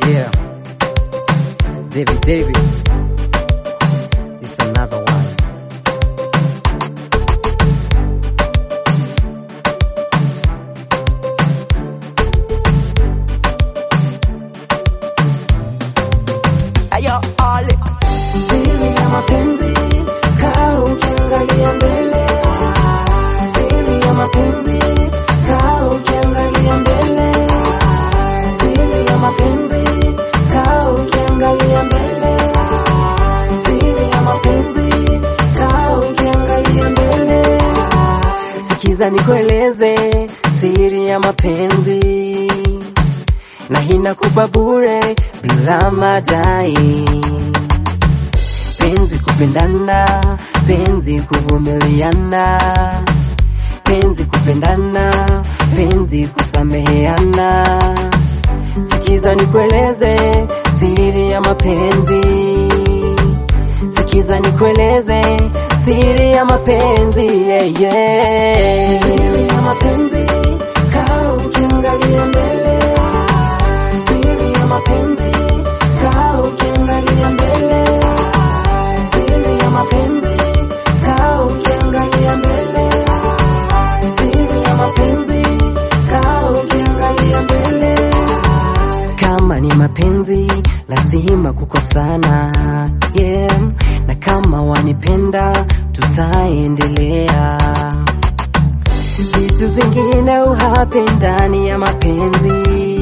Yeah. David David. It's another one. Ayo, ole. Siri ya mapenzi, kaa ukiangalia mbele. Siri ya mapenzi, kaa ukiangalia mbele. Siri ya mapenzi, kaa ukiangalia mbele. Siri ya mapenzi, kaa ukiangalia mbele. Sikiza nikueleze siri ya mapenzi na inakupa bure bila madai. Penzi kupendana, penzi kuvumiliana, penzi kupendana, penzi kusameheana. Sikiza nikueleze siri ya mapenzi, sikiza nikueleze siri ya mapenzi yeah, yeah. Siri ya mapenzi, kaa ukiangalia mbele siri ya mapenzi, kaa ukiangalia mbele. Siri ya mapenzi, kaa ukiangalia mbele. Siri ya mapenzi, kaa ukiangalia mbele. Kama ni mapenzi lazima kukosana, yeah. Na kama wanipenda tutaendelea vitu zingine uhape ndani ya mapenzi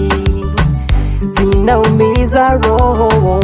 zinaumiza roho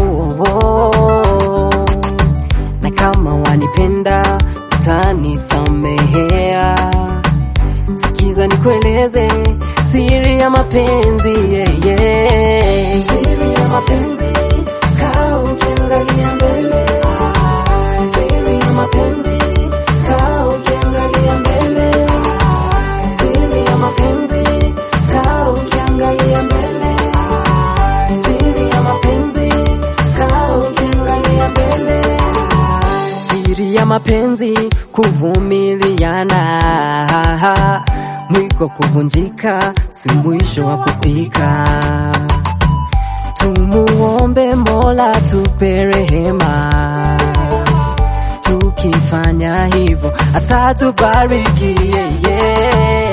na kama wanipenda utanisamehea sikiza nikueleze siri ya mapenzi yeah, yeah. siri ya mapenzi kaa ukiangalia mbele siri ya mapenzi kaa ukiangalia mbele siri ya mapenzi kaa ukiangalia mbele siri ya mapenzi kaa ukiangalia mbele siri ya mapenzi kuvumiliana mwiko kuvunjika si mwisho wa kupika tumuombe mola tupe rehema tukifanya hivyo atatubariki yeah, yeah.